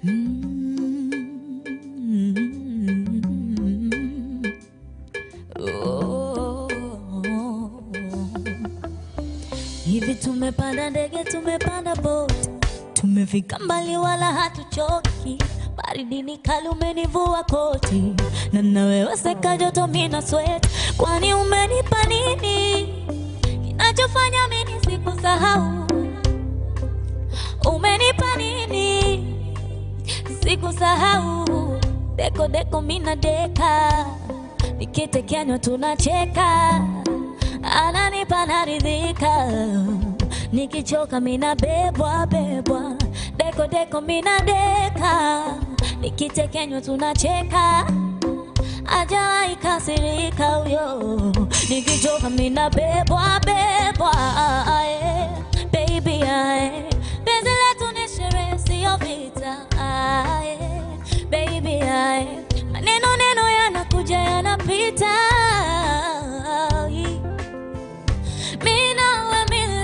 Mm. Oh. Hivi tumepanda ndege, tumepanda boti, tumefika mbali wala hatuchoki. Baridi ni kali, umenivua koti, na nawewe seka joto, mina sweat. Kwani umenipa nini kinachofanya mimi sikusahau? Umenipa nini sikusahau? Deko deko, mina deka, nikitekenywa tunacheka ananipa naridhika, nikichoka mina bebwa bebwa, deko deko mina deka, nikitekenywa tunacheka, ajawahi kasirika huyo, nikichoka mina bebwa bebwa, ae, baby ae, penzi letu ni sherehe sio vita, ae, baby ae, maneno neno yanakuja yanapita mimi nawe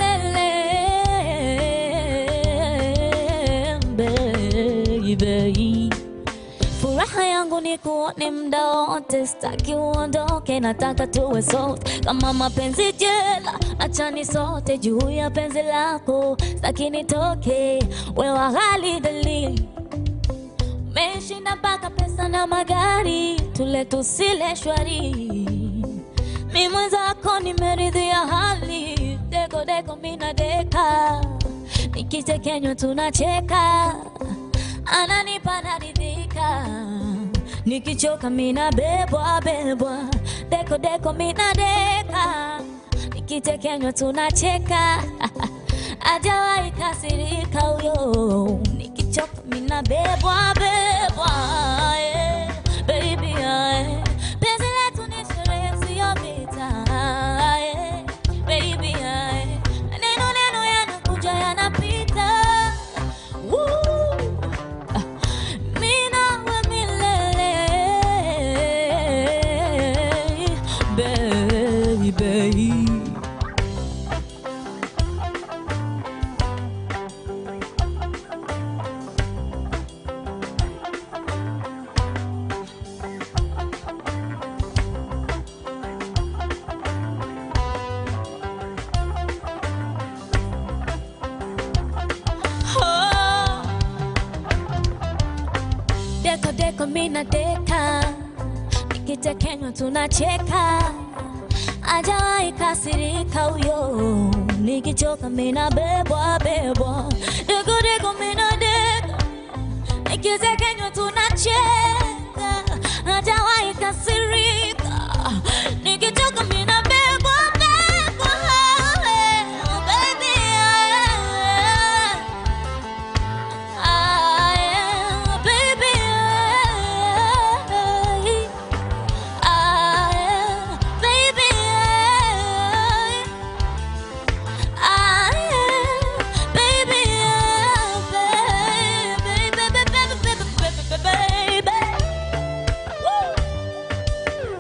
milele baby. Furaha yangu ni kuone mda wote, sitaki uondoke, nataka tuwe sote kama mapenzi jela, achani sote juu ya penzi lako, sitaki nitoke, wewe ghali dalili Meshinda mpaka pesa na magari, tule tusile shwari. Mi mwenzako nimeridhia hali, deko deko mina deka, nikitekenywa tunacheka, ananipa naridhika, nikichoka mina bebwa bebwa, deko deko mina deka, nikitekenywa tunacheka ajawahi kasirika huyo, nikichoka mina bebwa bebwa, yeah, baby yeah. Penzi letu ni sherehe sio vita, yeah, baby yeah. Neno neno yanakuja yanapita, Woo. Ah, mimi nawe milele, baby. Oh. Deko deko mina deka, nikitekenywa tunacheka, ajawahi kasirika huyo, nikichoka mina bebwa bebwa, deko deko mina deka, nikitekenywa tunacheka, ajawahi kasirika, nikichoka mina bebwa bebwa, baby yeah. I am, baby, I am, baby, I am, baby, baby, baby, baby, baby, baby. Woo!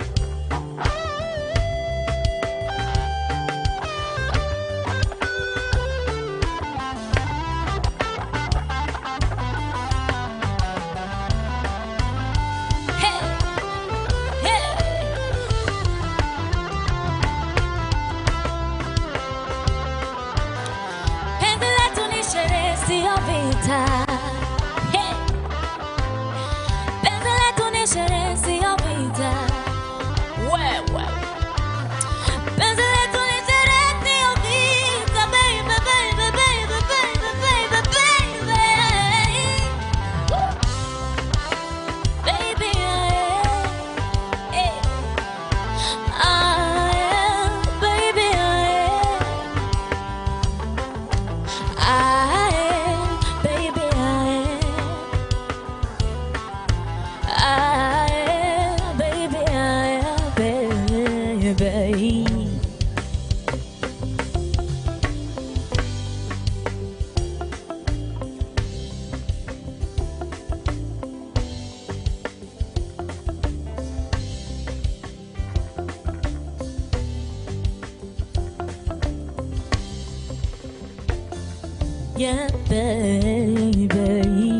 Hey, hey. Penzi letu ni sherehe sio vita. Hey. Penzi letu ni sherehe sio vita. Wewe. Penzi letu ni sherehe sio vita, baby, baby, baby, baby, baby, baby. Woo. Baby, yeah. Hey. I am, baby, I am. I am, baby, I am. I am, baby, I am, baby. Yeah, baby.